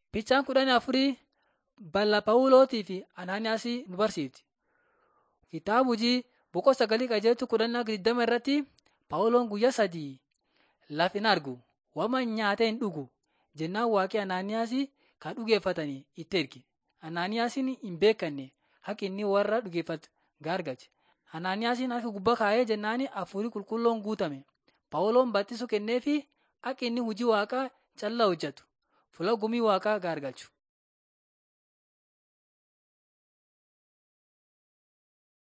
Fiichaan kudhanii afurii bal'aa Phaawulosii fi Anaaniyaasii nu barsiifti. Kitaaba hojii boqonnaa sagalii qajeeltuu kudhannaa digdama irratti Phaawuloon guyyaa sadii lafa hin argu waan nyaatee hin dhugu jennaan waaqii Anaaniyaasii kan dhugeeffatanii itti erge. Anaaniyaasiin hin beekanne akka inni warra dhugeeffatu gargaache. Anaaniyaasiin harka gubbaa kaa'ee jennaan hafuurri qulqulluun guutame. Phaawuloon barsiisuu kenneefii akka inni hojii waaqaa callaa hojjetu fuula gumii waaqaa gargaachu.